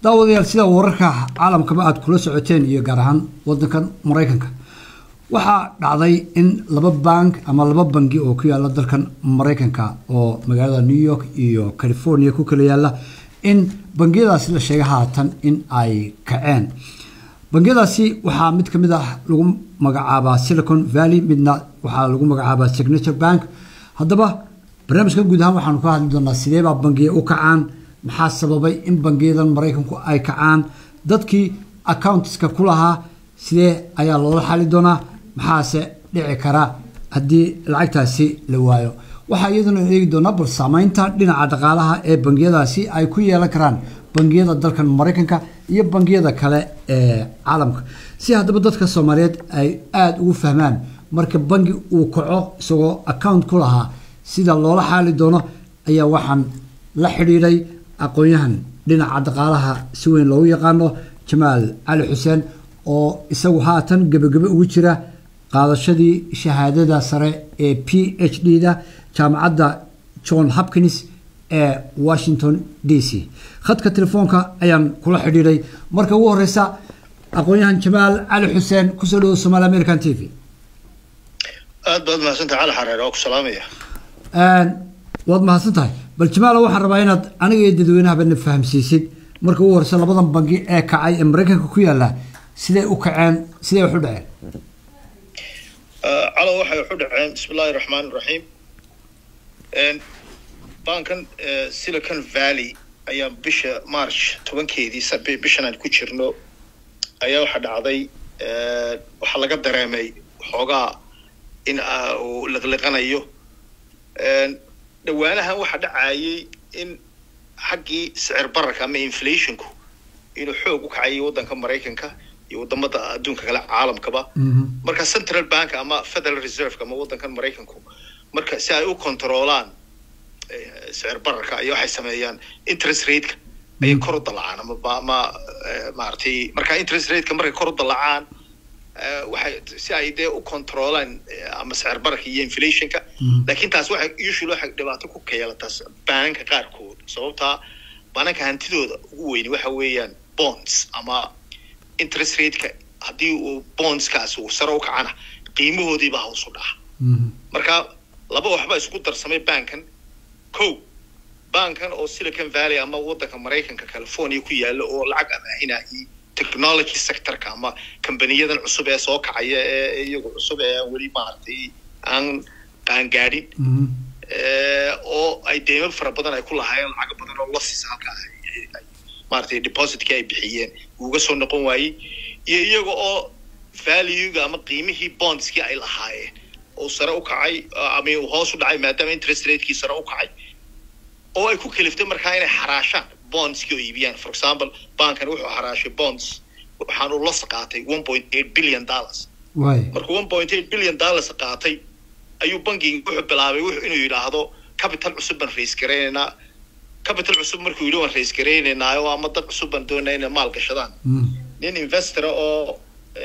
daawadayaal sida wararka caalamkaba aada kula socoteen iyo gaar ahaan wadankan maraykanka waxaa dhacday in laba bank ama laba bangi oo ku yaala dalkan maraykanka oo magaalada new york iyo california ku kala yaala in bangiyadaasi la sheegay haatan in ay kaceen bangiyadaasi waxaa mid ka mid ah lagu magacaabaa silicon valley midna waxaa lagu magacaabaa signature bank haddaba barnaamijkan guud ahaan waxaanu ka hadli doonaa sideebaa bangiya u kacaan maxaa sababay in bangiyadan maraykanku ay kacaan dadkii accountiska ku lahaa sidee ayaa loola xali doonaa maxaase dhici kara haddii lacagtaasi la waayo waxaa iyaduna eegi doonaa bal saameynta dhinaca dhaqaalaha ee bangiyadaasi ay ku yeelan karaan bangiyada dalkan maraykanka iyo bangiyada kale ee caalamka si haddaba dadka soomaaliyeed ay aada ugu fahmaan marka bangi uu kaco isagoo account ku lahaa sida loola xaali doono ayaa waxaan la xidhiidhay aqoon-yahan dhinaca dhaqaalaha si weyn loogu yaqaano jamaal cali xuseen oo isagu haatan gebagebe ugu jira qaadashadii shahaadada sare ee p h d da jaamacadda john hopkins ee washington d c khadka telefoonka ayaan kula xidhiidhay marka ugu horeysa aqoon-yahan jamaal cali xuseen kusoo dhawo somaali american t v aad baad mahadsantahay cali xareer oo ku salaamaya waad mahadsan tahay bal jamaalo waxaan rabaa inaad aniga iyo dadweynahaba na fahamsiisid marka ugu horeysa labadan bangi ee kacay ee maraykanka ku yaala siday u kaceen siday wax u dhaceen calo waxay wax u dhaceen bismi illaahi raxmaan raxiim bankan silicon valley ayaa bisha march tobankeedii bishan aan ku jirno ayaa waxaa dhacday waxaa laga dareemay xoogaa in uu liqliqanayo dhawaanahan waxaa dhacayay in xaggii sicir bararka ama inflationku inuu xoog u kacayay waddanka maraykanka iyo wadamada adduunka kale caalamkaba marka central bank ama federal reserve ama waddankan maraykanku marka si ay u controolaan sicir bararka iyo waxay sameeyaan interest rateka ayay kor u dalacaan ama ama maaragtay marka interest rateka markay kor u dalacaan waxay si ay dee u controolaan ama sicir bararka iyo inflationka lakin taas waxay usually waxay dhibaato ku keelataa bananka qaarkood sababtaa bananka hantidooda ugu weyni waxa weeyaan bonds ama interest rateka haddii uu bondskaasi uu sare u kacana qiimahoodiibaa hoos u dhaca marka laba waxba isku darsamay bankan ko bankan oo silicon valley ama waddanka maraykanka california ku yaala oo lacag amaahinayay technology sectorka ama kambaniyadan cusub ee soo kacaya ee iyagu cusub ee aan weli maaragtay aan qaangaadhin oo ay deymo fara badan ay ku lahaayeen lacago badan oo losses halkaa maaragtay depositkii ay bixiyeen uuga soo noqon waayey iyo iyaga oo valuega ama qiimihii bondskii ay lahaayeen oo sare u kacay ama uu hoos u dhacay maadaama interest ratekii sare u kacay oo ay ku kaliftay markaa inay xaraashaan bondskii oo iibiyaan for example bankan wuxuu xaraashay bonds waxaanu los qaatay one point eight billion dollars markuu one point eight billion dollars qaatay ayuu bankigi wuxuu bilaabay inuu yidhaahdo capital cusub baan raise garaynaynaa capital cusub markuu yidhi waan raise garaynaynaa oo ama dad cusub baan doonaa inay maal gashadaan nin investora oo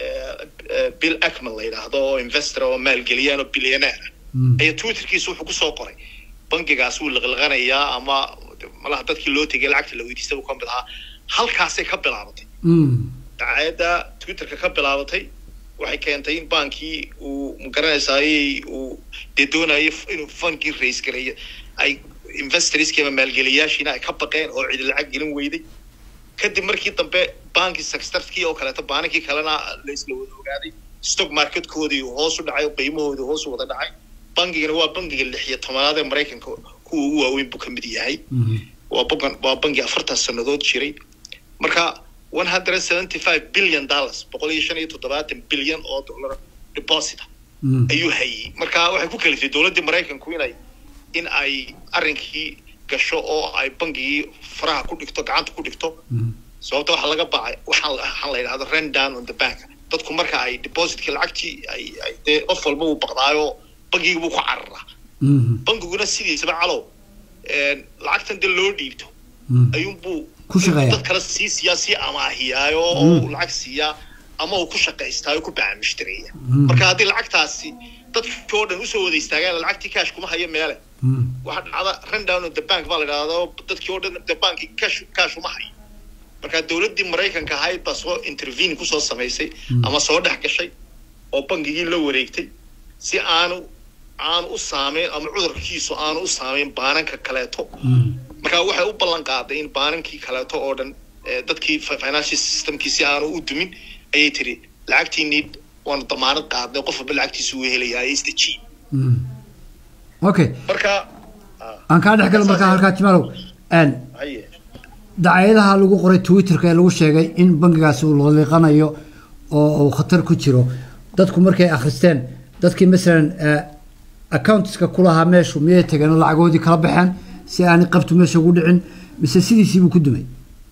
bill ackman la yidhaahdo oo investora oo maalgeliyaan oo billionaire ayaa twitterkiisa wuxuu kusoo qoray bankigaas wuu liqliqanayaa ama malaha dadkii loo tegay lacagta la weydiistay buu ka mid ahaa halkaasay ka bilaabatay dacaayadda twitterka ka bilaabatay waxay keentay in bankii uu magaranaysaayey uu dee doonayay inuu fankii raise gareeyo ay investorskii ama maalgeliyaashiina ay ka baqeen oo cidi lacag gelin weyday kadib markii dambe bankii saxtarkii oo kaleeto baanankii kalena la isla wada ogaaday stock marketkoodii uu hoos u dhacay oo qiimahoodii hoos u wada dhacay bankigana waa bankiga lix iyo tobanaad ee maraykanka kuwa ugu waaweyn buu ka mid yahay waa bankan waa banki afartan sannadood jiray marka one hundred seventy five billion dollars boqol iyo shan iyo toddobaatan bilyan oo dollar deposita ayuu hayay marka waxay ku kaliftay dowladdii maraykanku inay in ay arrinkii gasho oo ay bankigii faraha ku dhigto gacanta ku dhigto sababta waxaa laga bacay waxaan waxaan la yidhahdo run down on the bank dadku marka ay depositkii lacagtii ay ay dee qof walba uu baqdaayo bankigii buu ku cararaa bankiguna sidiisaba calow lacagtan dee loo dhiibto ayuunbuu dad kale sii siiyaa sii amaahiyaayo oo lacag siiyaa ama uu ku shaqaystaayo ku bacaamishtareeya marka haddii lacagtaasi dadkii oo dhan usoo wada istaagaan lacagtii cash kuma hayo meele waxaa dhacda run down on the bank baa la idhahdaa dadkii oo dhan the bank cash cash uma hayo marka marka dowladdii maraykanka ahayd baa soo intervene kusoo samaysay ama soo dhex gashay oo bangigii la wareegtay si aanu aanu u saameyn ama cudurkiisu aanu u saameyn baananka kaleeto marka waxay u ballan qaaday in baanankii kaleeto oo dhan dadkii financial systemkii si aanu u dumin ayay tiri lacagtiinii waanu damaanad qaadnay qof walba lacagtiisu uu helayaa isdejiye okay marka aan kaa dhex galo markaa halkaa timalow haye dacaayadaha lagu qoray twitterka ee lagu sheegay in bangigaasi uu laliiqanayo oo uu khatar ku jiro dadku markay akhristeen dadkii masalan accountiska ku lahaa meeshu miyay tageen oo lacagoodii kala baxeen si aanay qabtu meesha ugu dhicin mise sidiisiibuu ku dumay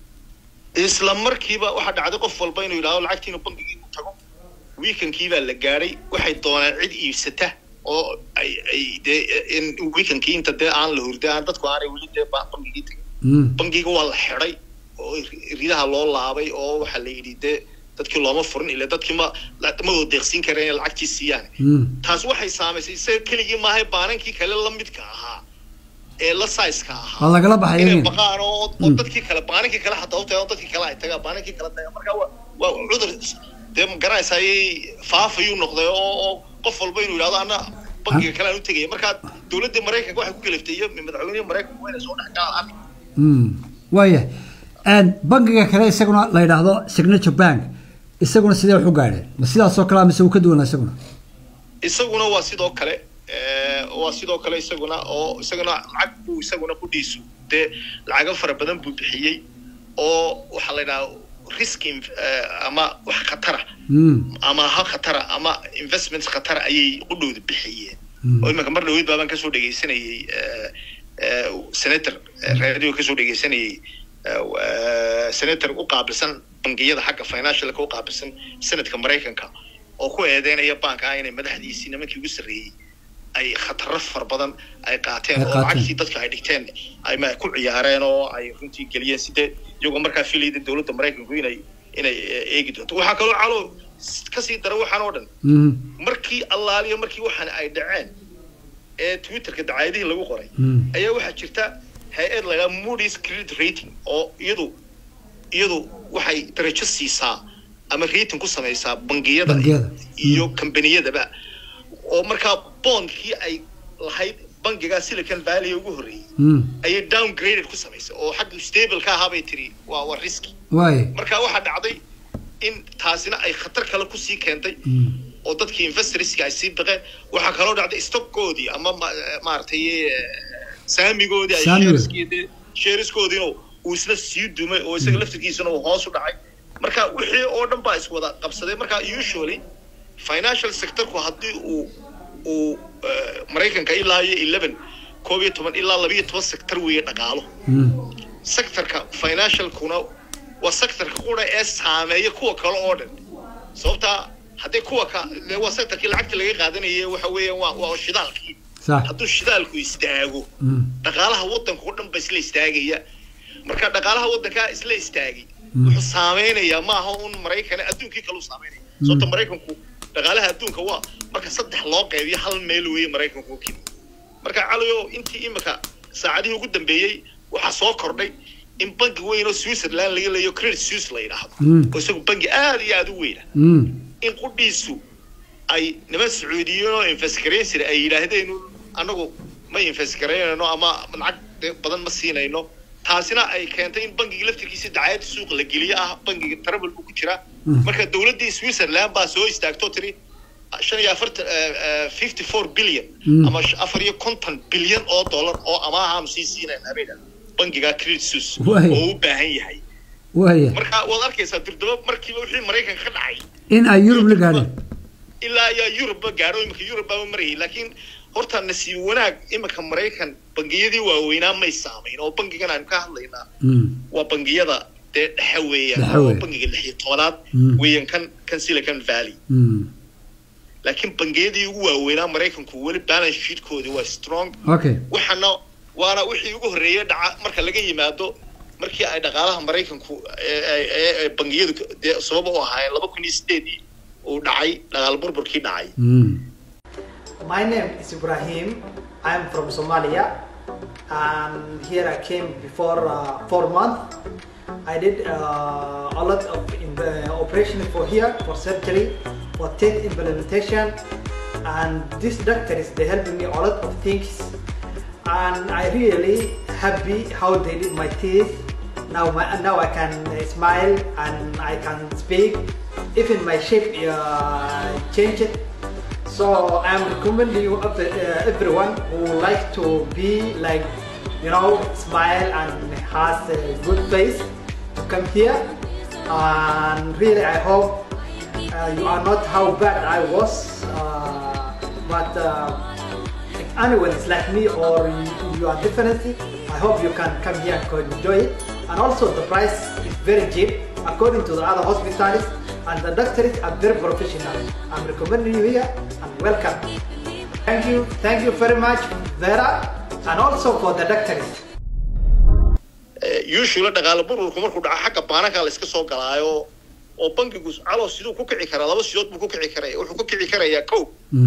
isla markiiba waxaa dhacday qof walba inuu yidhahdo lacagtiinu bangigii ku tago weekankii baa la gaadhay waxay doonaan cid iibsata oo ay ay dee in weekankii inta dee aan la hurday aan dadku aanay weli dee bangigii tagin bangiga waa la xidhay oo ridaha loo laabay oo waxaa la yidhi dee dadkii looma furin ila dadkii ma ma wada deeqsiin kareen inay lacagtii siiyaan taas waxay saamaysay isaga keligii maahay baanankii kale la midka ahaa ee la saiska ahaa waa lagala baxay inay iyagiina. baqaan oo oo dadkii kale baanankii kale xataa u tagaan dadkii kale ay tagaan baanankii kale tagaan marka waa waa cudur dee ma garanaysa ayay faafayuu noqday oo oo qof walba inuu yidhahdo ana bankiga kale aan u tegaya marka dowladda maraykanka waxay ku kaliftay iyo madaxweynihii maraykanka waa inay soo dhex galaan arrin Mm, waayahay bangiga kale isaguna la yidhaahdo signature bank isaguna sidee wax u gaadheen ma sidaasoo kale mise uu ka duwanaa isaguna isaguna waa sidoo kale eh, waa sidoo kale isaguna oo isaguna lacag buu isaguna qudhiisu dee lacago fara badan buu bixiyey oo waxaa la yidhaha risk in- eh, ama wax khatara Mm, ama ha khatara ama investments khatara ayay qudhooda bixiyeen Mm. oo imanka mar dhaweyd baabaan kasoo dhegaysanayey eh, eh, senator eh, radio kasoo dhegaysanayey eh, eh, senator u qaabilsan bangiyada xagga financialka u qaabilsan senadka maraykanka oo ku eedeynaya banka ah inay madaxdiisii nimankii ugu sarreeyey ay khataro fara badan ay qaateen Ay oo qaateen. lacagtii dadka ay dhigteen ay ma ku ciyaareen oo ay runtii geliyeen sidee iyagoo markaa filayda dowladda maraykanku inay inay eh, eegi doonto waxaa kaloo calo kasii dara waxaan oo dhan mm, markii allaaliyo markii waxaan ay dhaceen ee twitterka dacaayadihii lagu qoray mm, ayaa waxaa jirta hay-ad la yidhaha Moody's credit rating oo iyadu iyadu waxay darajo siisaa ama rating ku samaysaa bangiyada Bangiyada. iyo kambaniyadaba oo markaa bondkii ay lahayd bangiga silicon valley ugu horreeyey mm, ayay downgraded ku samaysay oo xagga stable ka ahaa bay tiri waa waa risky waayahay marka waxaa dhacday in taasina ay khatar kale kusii keentay Mm, oo dadkii investorska ay sii baqeen waxaa kaloo dhacday stockkoodii ama ma- maaragtay eh, saamigoodii ay Saamigood. shareskoodii shareskoodiina uu isna sii dumay oo isaga laftirkiisana uu hoos u dhacay marka wixii oo dhan baa iswada qabsaday marka usually financial sectorku haddii uu uu eh, maraykanka ilaa iyo eleven koob iyo toban ilaa labiyo toban sector weeye dhaqaalo mm, sectorka financialkuna waa sectorka qura ee saameeya kuwa kale oo dhan sababtaa haddii kuwa ka dee waa sectorkii lacagta laga qaadanayay waxa weeyaan waa waa shidaalkii sax hadduu shidaalku istaago mm, dhaqaalaha waddanka oo dhan ba isla istaagaya marka dhaqaalaha waddankaa isla istaagay Mm. wuxuu saameynayaa maaha un maraykan adduunkii kale u saameynaya sababta maraykanku dhaqaalaha adduunka waa marka saddex loo qaybiyo hal meel weeye maraykanku oo keliya marka caliyo intii imika saacadihii ugu dambeeyey waxaa soo kordhay in bangi weyn oo switzerland laga leeyo credit suisse la yidhaahdo Mm. oo isagu bangi aad iyo aad u weyna mm, in qudhiisu ay niman sacuudiyiin oo investigaraysir ay yidhaahdeen anagu ma investigaraynayno ama lacag de- badan ma siinayno taasina ay keentay in bangiga laftirkiisa dacayad suuq la geliyo ah bangiga trouble buu ku jiraa Mm. marka dowladdii switzerland baa soo istaagto tiri shan iyo afartan fifty four billion Mm. ama sh- afar iyo konton bilyan oo dollar oo amaahaanu sii siinayn habeenka bangiga credit suisse Waay. oo u baahan yahay waayahay marka waad arkaysaa dirdaba markiiba wixii maraykanka ka dhacay in ay yurub la gaadheen ilaa ayaa yurubba gaadho iminka yurub baaba marayay laakiin horta nasiib wanaag iminka maraykan bangiyadii waaweynaa may saamayn oo bangigan aynu ka hadlaynaa Mm, waa bangiyada dee dhexe weeyaan Dhexe oo weeye. bangiga lix iyo tobanaad Mm. weeyaan kan kan silicon valley mm, laakiin bangiyadii ugu waaweynaa maraykanku weli balance sheetkoodii waa strong okay waxaana waana wixii ugu horreeyay dhaca marka laga yimaado markii ay dhaqaalaha maraykanku ee- ee- ee- ee bangiyadu dee sabab u ahaayeen laba kun iyo sideedii uu dhacay dhaqaal burburkii dhacay Mm, My name is Ibrahim. I'm from Somalia, and here I came before uh, four months. I did uh, a lot of in the operation for here for surgery, for teeth implementation, and these doctors they helped me a lot of things, and I really happy how they did my teeth. Now my, now I can uh, smile and I can speak. Even my shape uh, changed. So I'm recommending you of the, uh, everyone who like to be like, you know, smile and has a good face to come here. And really, I hope uh, you are not how bad I was, uh, but uh, if anyone is like me or you, you are different, I hope you can come here and enjoy it. And also the price is very cheap according to the other hospitals and the doctors are very professional. I'm recommending you here and welcome. Thank you, thank you very much, Vera, and also for the doctors. usually dhaqaale burburku markuu dhaco xagga baananka la iska soo galaayo oo bankigu calow siduu ku kici karaa laba sidood buu ku kici karaya wuxuu ku kici karayaa kow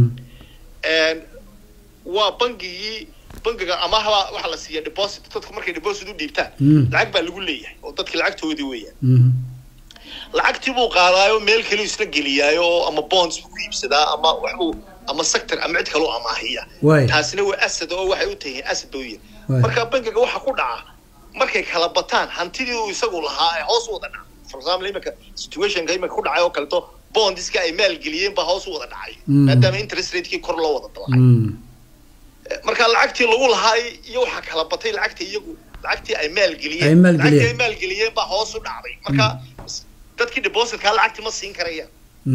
waa bangigii bangiga amahaba waxaa la siiya deposit dadku markay deposit u dhiibtaan lacag baa lagu leeyahay oo dadki lacagtoodii weeyaan lacagtii buu qaadaayo meel kale isla geliyaayo oo ama bonds buu ku iibsadaa ama waxbuu ama sector ama cid kaloo amaahiya taasina waa asad oo waxay u tahiin asad buu yihin marka bankiga waxa ku dhaca markay kala bataan hantidii uu isagu lahaa ee hoos u wada dhaca for example iminka situationka iminka ku dhacay oo kaleto bondiska ay maalgeliyeen baa hoos u wada dhacay maadaama interest ratekii kor loo wada dalacay marka lacagtii lagu lahaay iyo waxaa kala batay lacagta iyagu lacagtii ay maalgeliyeen lacagtii ay maalgeliyeen baa hoos u dhacday marka dadkii depositkaa lacagtii ma siin karayaan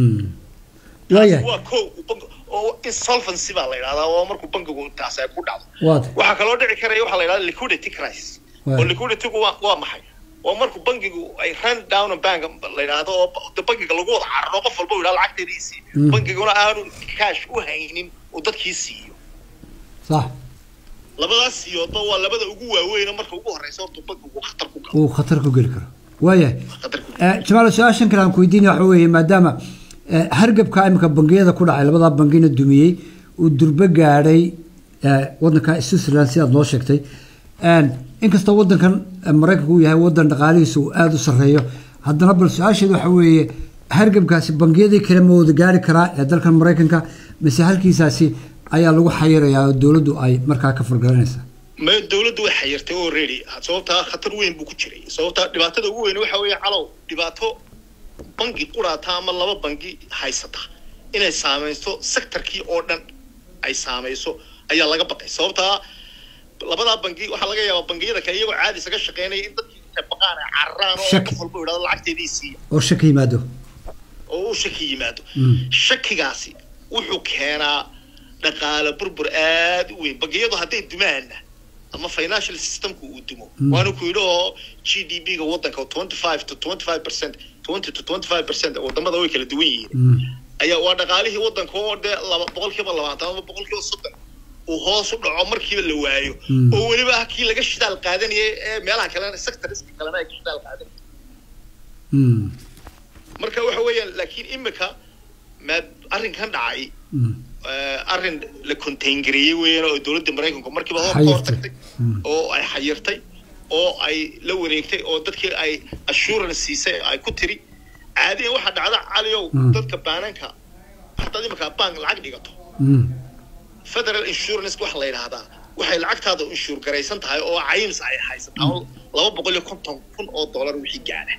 waa ko oo insolvency baa la yidhahdaa oo markuu bankigu taas ay ku dhacdo waxaa kaloo dhici karaya waxaa la yidhahda liquidity crisis oo liquiditygu waa waa maxay oo markuu bankigu ay run down bank la yidhaahdo oo bankiga lagu wada cararo qof walba yidhahdo lacagteediisii bankiguna aanu cash u haynin oo dadkii siiyo صح labadaas siyoodba waa labada ugu waaweyn marka ugu horeysa horta bankigu khatar ku galo uu khatar ku geli karo waayahay khatar ku jamaal su-aashan kale aan ku weydiinaya waxa weeye maadaama hargabka imika bangiyada ku dhacay labadaa bangina dumiyey uu durbe gaadhay wadanka switzerland sidaad noo sheegtay inkastoo wadankan maraykanka uu yahay wadan dhaqaalihiisa uu aada u sarreeyo haddana bal su-aasheedu waxa weeye hargabkaasi bangiyadii kale ma wada gaari karaa ee dalkan maraykanka mise halkiisaasi ayaa lagu xayirayaa oo dowladdu ay markaa ka fargaranaysaa ma dowladdu way xayirtay already sababtaa khatar weyn buu ku jiray sababtaa dhibaatada ugu weyn waxa weeye calow dhibaato bangi quraata ama laba bangi haysata inay saamaysto sectorkii oo dhan ay saamayso ayaa laga baqay sababtaa labadaa bangi waxaa laga yaabaa bangiyada kale iyagoo caadi isaga shaqeynaya in dadkii intay baqaan ay cararaan oo qof walba yidhahdo lacagteedii siiya oo shaki yimaado oo uu shaki yimaado shakigaasi wuxuu keenaa dhaqaale burbur aad u weyn bangiyadu hadday dumaana ama financial systemku uu dumo waana ku yidhi oo g d p ga wadanka twenty five to twenty five percent twenty to twenty five percent wadamada way kala duwan yihiin ayaa waa dhaqaalihii wadanka oo dee laba boqolkiiba labaatan ama boqolkiiba soddon uu hoos u dhaco markiiba la waayo oo weliba ah kii laga shidaal qaadanayay ee meelaha kalena sectorska kalena ay ka shidaal qaadanayay marka waxa weeyaan laakiin imika maad arrinkan dhacay arrin la containgareeyey weeyaan oo dowladda maraykanku markiiba hor ka hortagtay oo ay xayirtay oo ay la wareegtay oo dadkii ay assurance siisay ay ku tiri caadiyan waxaa dhacda caliyow dadka baananka haddaad iminka bank lacag dhigato federal insurance waxa la yidhaahdaa waxay lacagtaada inshuur garaysan tahay oo cayms ay haysataa laba boqol iyo konton kun oo dollar wixii gaadha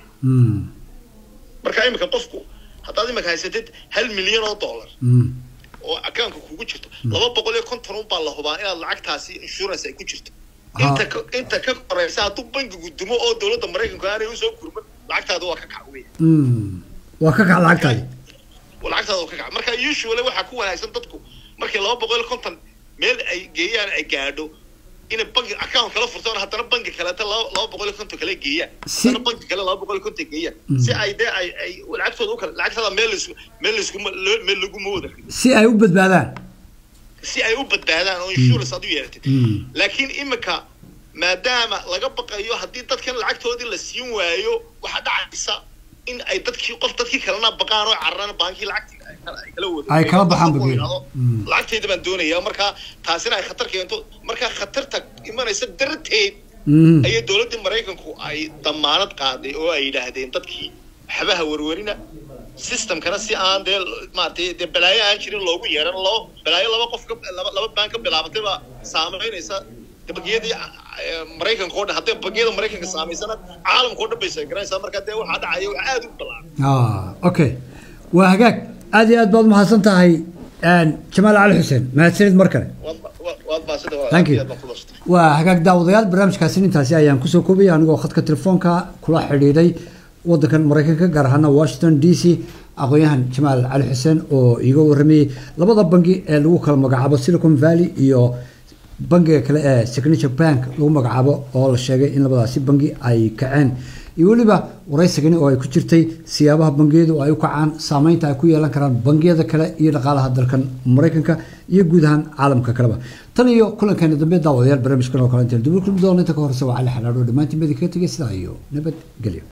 marka iminka qofku haddaad iminka haysatid hal milyan oo dollar oo akaanka kugu jirto laba boqol iyo konton un baa la hubaa inaad lacagtaasi insurance ay ku jirto inta inta ka koreysa hadduu bankigu dumo oo dowladda maraykanku aanay usoo kurman lacagtaada waa ka kac weya waa ka kac lacagtaadi lacagtaada waa ka kac marka usually waxaa ku wanaagsan dadku markay laba boqol iyo konton meel ay geeyaan ay gaadho inay banki account kala furtaan haddana banki kaleeta laba laba boqol iyo konton kale geeyaan haddana banki kale laba boqol iyo konton geeyaan si ay dee ay ay lacagtooda u kala lacagtada meel laisku meel laisku meel laguma wada si ay u badbaadaan si ay u badbaadaan oo insurance aad u yeelatid laakiin imika maadaama laga baqayo haddii dadkan lacagtoodii la siin waayo waxaa dhacaysa in ay dadkii qof dadkii kalena baqaan oo cararaan baankii lacagtii ay kala wada ay kala baxaan bageed lacagteyda baan doonayaa marka taasina ay khatar keento marka khatarta imanaysa darteed ayay dowladdii maraykanku ay damaanad qaaday oo ay yidhaahdeen dadkii waxbaha werwerina systemkana si aan dee maaragtay dee balaayo aan jirin loogu yeeran loo balaayo laba qof ka laba laba baan ka bilaabatay baa saamaynaysa bangiyadii maraykanka oo dhan haddii bangiyada maraykanka saamaysana caalamka oo dhan bay sheeganaysaa marka dee waxaa dhacaya wax aad u ballaaran okay waa hagaag aad iyo aad baad umahadsan tahay jamaal cali xuseen mahadsanid mar kale thank you waa hagaag daawadayaal barnaamijkaasi intaasi ayaan kusoo koobaya anigoo khadka telefoonka kula xidhiidhay wadankan maraykanka gaar ahaana washington d c aqoon-yahan jamaal cali xuseen oo iiga waramayey labada bangi ee lagu kala magacaabo silicon valley iyo bangiga kale ee signature bank lagu magacaabo oo la sheegay in labadaasi bangi ay kaceen iyo weliba waraysigani oo ay ku jirtay siyaabaha bangiyadu ay u kacaan saameynta ay ku yeelan karaan bangiyada kale iyo dhaqaalaha dalkan maraykanka iyo guud ahaan caalamka kaleba tan iyo kulankeena dambe daawadayaal barnaamijkan oo kale intaan dib u kulmi doona inta ka horeysa waa cali xanaadho dhammaantiin badi kaga tegay sidaa iyo nabad gelyo